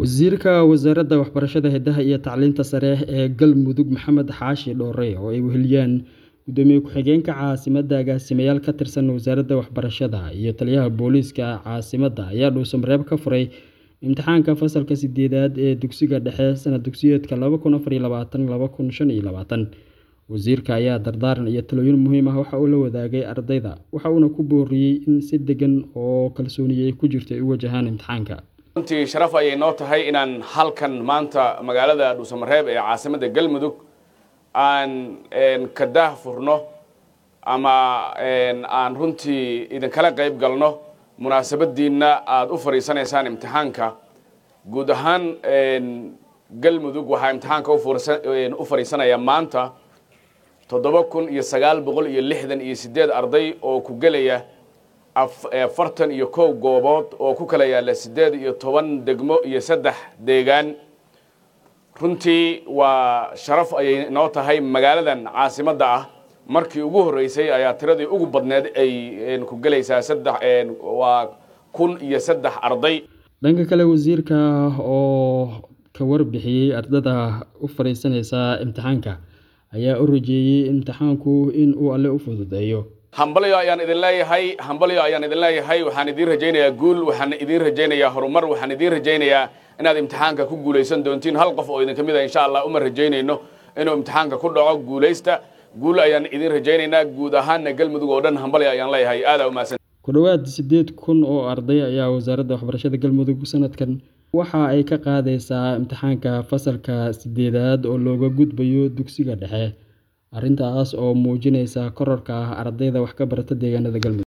Wasiirka Wasaaradda Waxbarashada, Hidaha iyo Tacliinta Sare ee Galmudug Maxamed Xaashi Dhoore oo ay weheliyaan Gudoomiye Ku-xigeenka Caasimadda, Agaasimayaal ka tirsan Wasaaradda Waxbarashada, iyo Taliyaha Booliiska Caasimadda ayaa dhuuso-mareeb ka furay imtixaanka fasalka sideedaad ee dugsiga dhexe sanad dugsiyeedka laba kun afar iyo labaatan laba kun shan iyo labaatan. Wasiirka ayaa dardaaran iyo talooyin muhiim ah waxa uu la wadaagay ardayda, waxa uuna ku booriyay in si degan oo kalsooni ku jirto ay u wajahaan imtixaanka. runtii sharaf ayay noo tahay inaan halkan maanta magaalada dhuusamareeb ee caasimadda galmudug aan ka daah furno ama aan runtii idinkala qayb galno munaasabadiinna aada u fadhiisanaysaan imtixaanka guud ahaan galmudug waxaa imtixaanka u fadhiisanaya maanta toddoba kun iyo sagaal boqol iyo lixdan iyo sideed arday oo ku gelaya afartan iyo kow goobood oo ku kala yaalla siddeed iyo toban degmo iyo saddex deegaan runtii waa sharaf ayay noo tahay magaaladan caasimadda ah markii ugu horreysay ayaa tiradii ugu badneed ay ku gelaysaa saddex waa kun iyo saddex arday dhanka kale wasiirka oo ka warbixiyey ardada u fadhiisanaysa imtixaanka ayaa u rajeeyey imtixaanku in uu alle u fududeeyo hambalyo ayaan idin leeyahay hambalyo ayaan idin leeyahay waxaan idiin rajaynayaa guul waxaan idiin rajaynayaa horumar waxaan idiin rajaynayaa inaad imtixaanka ku guulaysan doontiin hal qof oo idinka mid a insha allah uma rajaynayno inuu imtixaanka ku dhaco guulaysta guul ayaan idiin rajaynaynaa guud ahaanna galmudug oo dhan hambalyo ayaan leeyahay aadaa umahadsan ku dhowaad siddeed kun oo arday ayaa wasaaradda waxbarashada galmudug sanadkan waxa ay ka qaadaysaa imtixaanka fasalka sideedaad oo looga gudbayo dugsiga dhexe arrintaas oo muujinaysa kororka ardayda wax ka barata deegaanada galmudug